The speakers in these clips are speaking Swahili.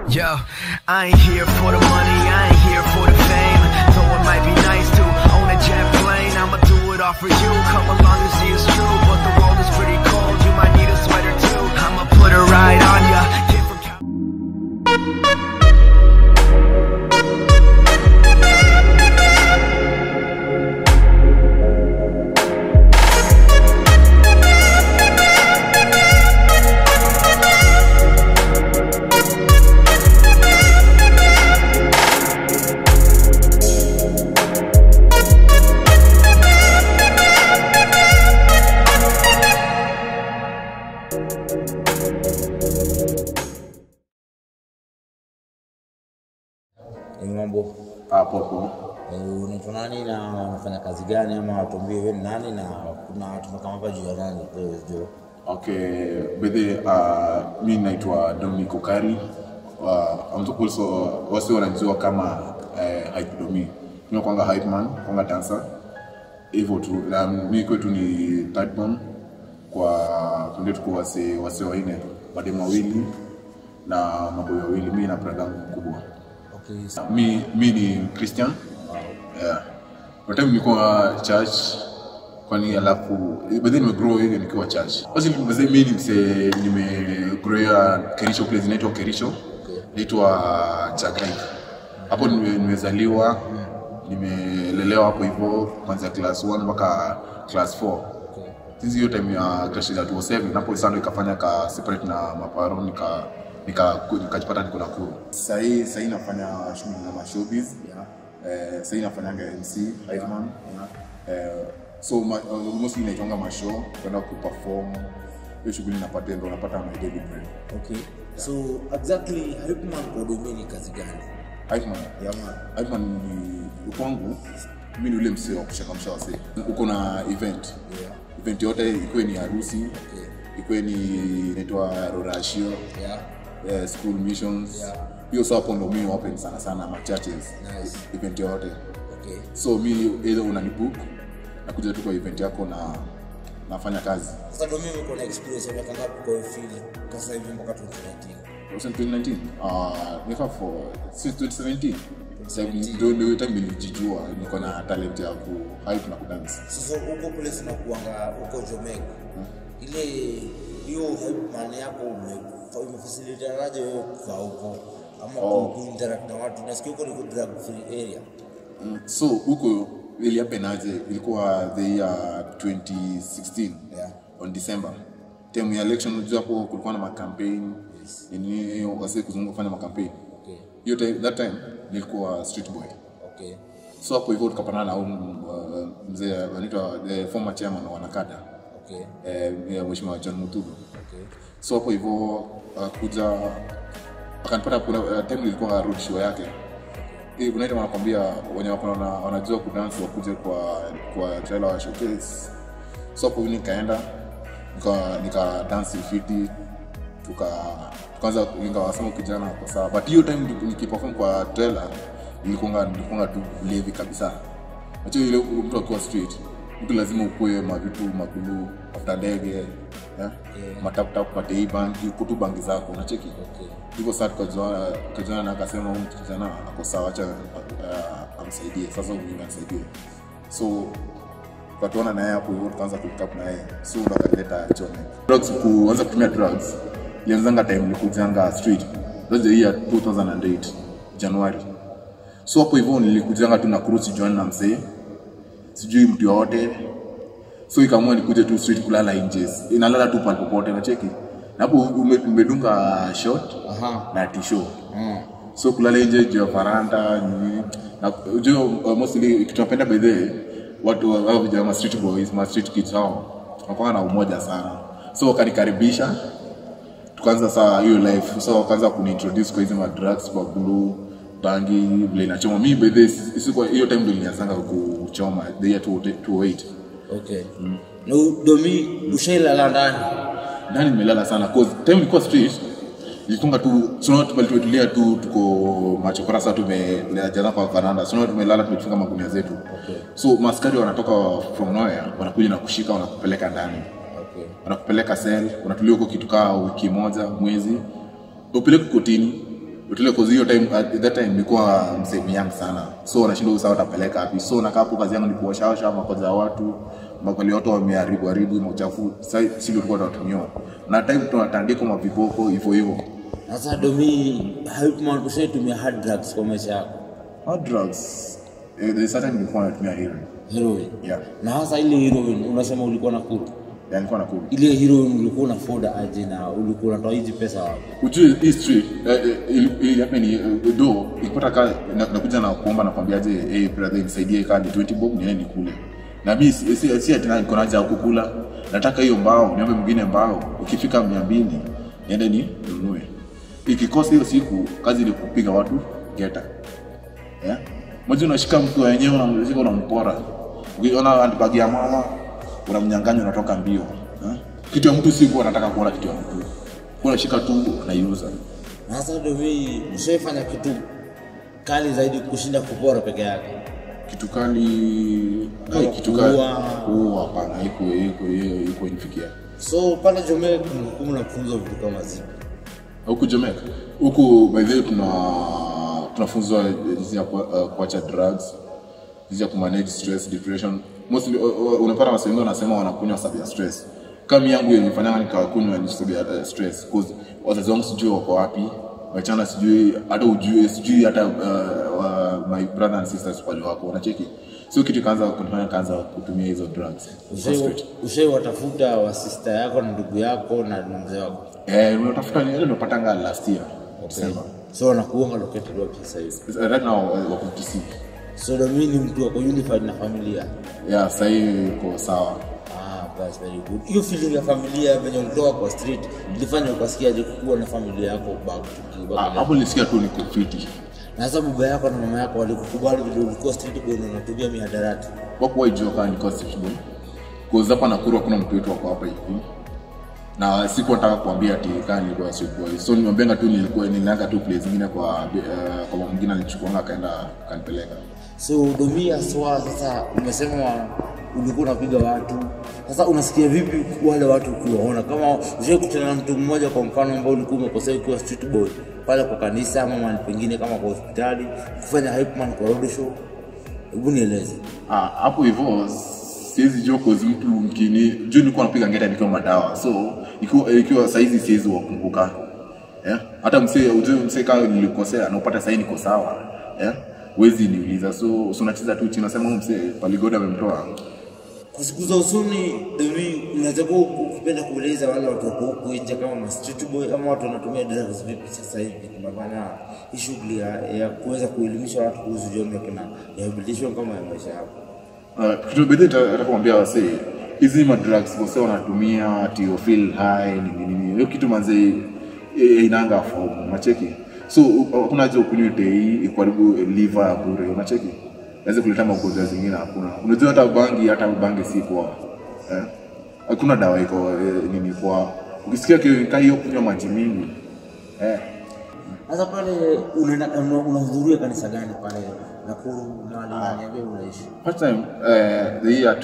Yo, I ain't here for the money, I ain't here for the fame. Though it might be nice to own a jet plane, I'ma do it all for you. Come along and see it's true, but the world is pretty cold. You might need a sweater too. I'ma put a ride on ya. Kid from Cal- Ni mambo hapo hapo. Eh, unaitwa nani na unafanya kazi gani, ama watuambie wewe ni nani na kuna tumekama hapa juu ya nani? Wewe jo Okay, bedhe uh, mi naitwa Dominic Okari. Uh, I'm also wasi wanajua kama uh, hype domi. Mimi kwanga hype man, kwanga dancer. Hivyo tu. Na mi kwetu ni third born kwa kunde tuko wase wase wanne, mademu wawili na maboy wawili, mimi na brother yangu mkubwa. okay, so, mi, mi ni Christian yeah. Kwa time nilikuwa church kwani alafu baadaye nimegrow hivi nikiwa church. Basi mzee mimi ni mse nimegrowia Kerisho place inaitwa Kerisho. Inaitwa Chagai. Hapo nime- nimezaliwa nimelelewa hapo hivyo kuanzia class 1 mpaka class 4. okay. Since hiyo time ya class ya 2007 napo sana ikafanya ka separate na maparo nika nika nikajipata niko Nakuru. Sasa hii sasa hii nafanya shughuli na mashowbiz. Yeah. Eh, sasa hii nafanyanga MC Heidman. Eh, so ma, uh, mostly naitwanga mashow kwenda kuperform hiyo shughuli napata ndo napata my daily bread. Okay. So exactly Hypeman kwa domi ni kazi gani? Heidman. Yeah, man. Heidman ni kwangu mimi ni ule msee wa kushakamsha wasee. Uko na event. Yeah. Event yote ikuwe ni harusi, Okay. ikuwe ni inaitwa rorashio Yeah. eh, school missions Yeah. hiyo yeah. hapo ndo mi open sana sana ma churches Nice. event yote Okay. so mi either unanibook nakuja tu kwa event yako na nafanya kazi Sasa domi uko na experience ya miaka ngapi kwa hiyo field? Kwa sasa hivi mpaka 2019. Was in 2019 uh, nika for since 2017 2017. ndio ndio time nilijijua niko na talent ya ku hype na kudance Sasa huko place unakuanga huko Jomeg. Ile hiyo Hypeman yako ume- umefacilitaje wewe kukaa huko ama Oh. ku interact na watu? Nasikia huko ni drug free area. Mm, so huko ili happen aje ilikuwa the year 2016 Yeah. on December time ya election unajua hapo kulikuwa na makampaign Yes. nini wase kuzunguka kufanya makampaign Okay. hiyo time that time nilikuwa street boy Okay. so hapo hivyo tukapatana na huyu uh, mzee anaitwa the former chairman wa wanakada Okay. eh, ya mheshimiwa John Mutubu Okay. so hapo hivyo uh, kuja akanipata kuna uh, time ilikuwa road show yake hii kuna ile wanakwambia wenye wako na wanajua kudance wakuje kwa kwa trailer wa showcase so hapo mimi nikaenda nika nika dance fiti tuka tukaanza nikawasema kijana kwa sawa but hiyo time niki- nikiperform kwa trailer nilikuwa nilikuwa tu levi kabisa Acha ile mtu akiwa street mtu lazima ukue mavitu magulu after ndege yeah? yeah. mataputap pate hii bangi kutu bangi zako unacheki Okay. hivyo saa tukajuana tukajuana na akasema huyu mtu kijana ako sawa acha uh, amsaidie sasa huyu mimi amsaidie so tukatuona naye hapo hivyo tukaanza kupick na yeye so ndo akaleta chome drugs kuanza kutumia drugs ilianzanga time nilikujanga street that's the year 2008 January so hapo hivyo nilikujanga tu na kurusi join na msee sijui mtu yoyote so ikaamua nikuje tu street kulala nje inalala tu pale popote nacheki na hapo ume- umedunga short Aha. na tisho Mm. so kulala nje juu ya faranda nini na ujue uh, mostly kitu napenda by the way, watu wa- hao vijana ma street boys ma street kids hao wanakuwa na umoja sana so wakanikaribisha tukaanza saa hiyo life so wakaanza kuniintroduce kwa hizi madrugs kwa blue bangi vile inachoma mi by the way, si- sikuwa hiyo time ndio nilianzanga kuchoma the year 2008 Okay. Na u- domi ushailala ndani? ndani nimelala sana cause time nilikuwa street nilitunga tu tunaona tumeli- tumetulia tu tuko machokora sasa tumejaza kwa varanda tunaona tumelala tumefunga magunia zetu Okay. so maskari wanatoka from nowhere wanakuja na kushika wanakupeleka ndani Okay. wanakupeleka sel unatulia huko kitu kaa wiki moja mwezi upeleke kotini But ile cause hiyo time at that time nilikuwa msemi young sana so nashindwa usawa utapeleka wapi so nakaa hapo kazi yangu ni kuoshaosha makoza ya watu makali watu wameharibu haribu mauchafu sasa sisi ndio tulikuwa tunatumia na time tunatandika maviboko hivyo hivyo Sasa domi haikuman ushaitumia hard drugs kwa maisha yako. hard drugs eh, there is certain nilikuwa natumia heroin Heroin. yeah Na hasa ile heroin unasema ulikuwa na kuru. yeah nilikuwa nakula Ile heroin ulikuwa unafoda aje na ulikuwa unatoa hizi pesa wapi? ujue hii street eh, eh, ili- ili hapa ni eh, do ikipata ka na- nakuja na kuomba nakwambiaje hey brother nisaidie kaa ni 20 bob niende nikule na mimi si si si ati na niko na haja ya kukula nataka hiyo mbao niombe mwingine mbao ikifika 200 niende ni nunue ikikosa hiyo siku kazi ni kupiga watu geta yeah? moja unashika mtu wenyewe unamshika unampora ukiona handbag ya mama unamnyang'anya unatoka mbio eh? kitu ya mtu siku anataka kuona kitu ya mtu unashika tu unaiuza Na sasa domi ushaifanya kitu kali zaidi kushinda kupora peke yake. kitu kali Kama ai, kitu kali kuua. kuua hapana iko iko iko inifikia So pale Jomea kumbukumbu na kufunzwa vitu kama zipi? huku Jamaica huku by the way tuna tunafunzwa jinsi ya ku- uh, kuacha drugs jinsi ya kumanage stress depression mostly uh, uh, unapata watu wengi wanasema wanakunywa sababu ya stress kama yangu ilifanya nikakunywa ni sababu ya uh, stress cause wazazi wangu sijui wako wapi wachana sijui hata ujue sijui hata uh, uh, my brother and sisters wali wako wanacheki so kitu kaanza kunifanya kaanza kutumia hizo drugs Ushai- Ushaiwatafuta wa sister yako na ndugu yako na mzee wako? eh unatafuta ni ile unapatanga last year December So wanakuanga located wapi sasa hivi? right now uh, wako Kisii So domi ni mtu wako unified na familia. yeah sahii iko sawa Ah, that's very good. Hiyo feeling ya familia venye ulitoka kwa street ilifanya ukasikiaje kuwa na familia yako back to Ah, back hapo nilisikia tu niko fiti na sasa baba yako na mama yako walikukubali vile ulikuwa street boy na unatumia mihadarati. wakuwa ijua kaa niko sifbo cause hapa Nakuru hakuna mtu wetu wako hapa hivi na sikuwa nataka kuambia ati kaa nilikuwa street boy so nimeambianga tu nilikuwa nilianga tu place zingine kwa uh, kwa mama mwingine alichukuanga akaenda kanipeleka So domia swa sasa umesema ulikuwa unapiga watu. Sasa unasikia vipi wale watu ukiwaona? Kama ushawahi kutana na mtu mmoja kwa mfano ambao ulikuwa umekosea ukiwa street boy pale kwa kanisa ama mahali pengine kama kwa hospitali kufanya hype man kwa road show. Hebu nieleze. Ah, hapo hivyo siwezi jua cause mtu mkini juu nilikuwa napiga ngeta nikiwa madawa so ikiwa, ikiwa saizi siwezi wakumbuka yeah? hata msee ujue msee kama nilikosea na upata sahii niko sawa yeah? wezi niuliza so so unacheza tu chini unasema huyu msee paligoda amemtoa Kwa siku za usoni Domi, unaweza kuwa ukipenda kueleza wale watu wako huku nje kama ma street boy ama watu wanatumia drugs vipi sasa hivi kupambana na hii shughuli ya, ya kuweza kuelimisha watu kuhusu Jomec na rehabilitation kama ya maisha yako. Uh, kitu bedhi atakwambia wasee hizi madrugs wase wanatumia ati you feel high nini nini hiyo kitu manze eh, inanga form unacheki so u- hakuna haja ukunywe tei ikuharibu liver ya bure unacheki naweza kuleta magonjwa zingine hakuna unajua hata bangi hata bangi si poa eh? hakuna dawa iko eh, nini poa ukisikia kikaa hiyo kunywa maji mingi eh, Sasa pale unaenda una- unahudhuria kanisa gani pale Nakuru mahali unaniambia unaishi? First time uh, the year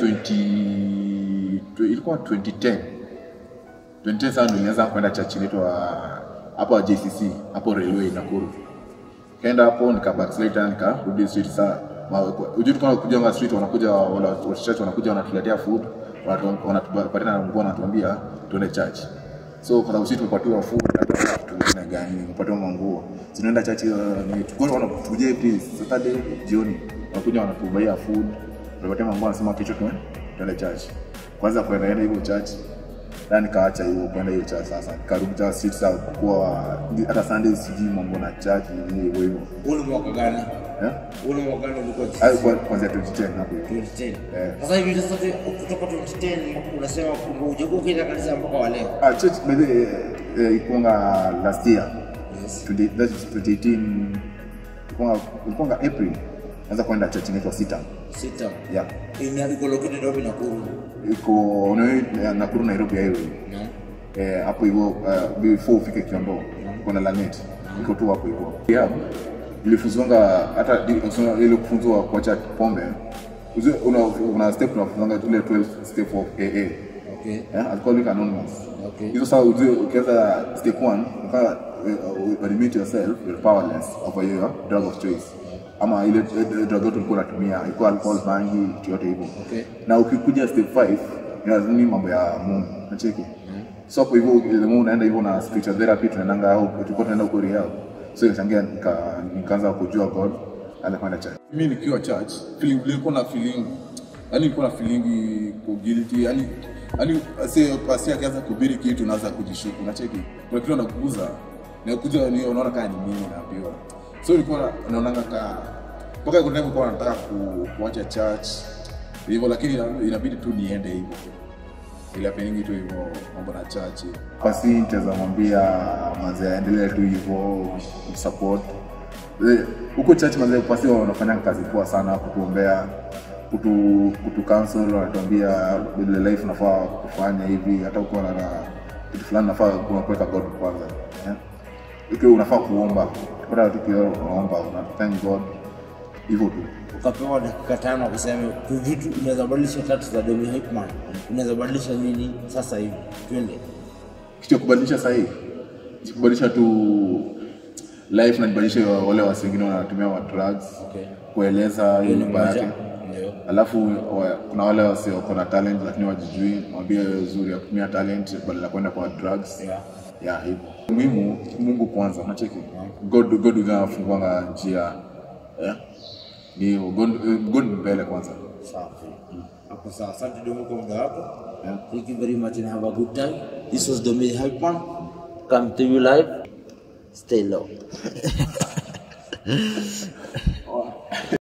20 tu- ilikuwa 2010 2010 sana ndio nilianza kwenda church inaitwa hapo JCC hapo railway Nakuru kaenda hapo nika backslide nikarudi street saa ujui tukawa kuja street wanakuja wala wa church wanakuja wanatuletea food wanatu- wanatupatia na nguo wanatuambia tuende church so kwa sababu sisi tumepatiwa food hata vitu vingine gani tumepatiwa manguo tunaenda church uh, ni tukao wanatujia please Saturday jioni wanakuja wanatubaia food tunapatia manguo wanasema kesho tuende tuende church kwanza kwenda enda hivyo church na nikaacha hiyo kwenda hiyo church sasa nikarudi church street sasa kwa hata Sunday sijui mambo na church ni hivyo hivyo Ule mwaka gani? eh Ule mwaka gani ulikuwa Hayo kwa- kuanzia 2010 hapo hivi 2010. Eh. Sasa hivi sasa kutoka 2010 unasema kwamba hujakuwa ukienda kanisa mpaka wa leo. ah church by the way, eh, ikuanga last year Yes. 20 that is 2018 ikuanga ikuanga April naanza kwenda church inaitwa Sita Sita. yeah Ina iko located wapi Nakuru? iko unayo Nakuru Nairobi highway Naam. eh, hapo hivyo uh, before ufike Kiambu kuna Lanet iko tu hapo hivyo yeah nilifunzwanga hata di- usema ile kufunzwa kuacha pombe Uzi- una, una step unafunzwanga ile 12 step of AA Okay. yeah, alcoholic anonymous Okay. hizo saa ujue ukianza step 1 ukaa uh, admit yourself you're powerless over your drug of choice ama ile ile drug yote ulikuwa unatumia ilikuwa alcohol bangi kitu yote hivyo Okay. na ukikuja step 5 inazini mambo ya Mungu nacheki so hapo hivyo ile Mungu unaenda hivyo na spiritual therapy tunaendanga au tulikuwa tunaenda huko Real so ikachangia nika, nikaanza kujua God anakwenda church mimi nikiwa church feeling nilikuwa na feeling yani nilikuwa na feeling ko guilty yani yani asi pasi akianza kuhubiri kitu unaanza kujishuku unacheki kuna kitu anakuguza na kuja ni unaona kama ni mimi naambiwa so nilikuwa naonanga ka mpaka kuna time kwa nataka ku, kuacha church hivyo lakini ina- inabidi tu niende hivyo ila peningi tu hivyo mambo na church basi nitaweza mwambia manze aendelee tu hivyo support Eh, huko church manze pasi wanafanya kazi poa sana kutuombea kutu kutu counsel wanatuambia vile life nafaa kufanya hivi hata ukiwa na na kitu fulani nafaa kuna kuweka God kwanza eh? ikiwa unafaa kuomba kupata tu kioo unaomba una thank God hivyo tu ukapewa dakika tano kuseme tu vitu unaweza badilisha tatu za Demi Hypeman unaweza badilisha nini sasa hivi twende kitu ya kubadilisha sahii kubadilisha tu life na nibadilishe wale wasi wengine wanatumia wa drugs Okay. kueleza hiyo Hiyo ni nyumba moja. yake Ndio. alafu wa, kuna wale wasi wako na talent lakini wajijui mwambie uzuri ya kutumia talent badala ya kwenda kwa drugs Yeah. ya hivyo muhimu mungu kwanza nacheki god god ndio anafunguanga njia yeah. ni hivyo god, god ni mbele kwanza Safi. Hapo sawa. Asante Domi kwa muda wako. Yeah. Thank you very much and have a good time. This was Domi Hypeman. Come to you live. Stay low.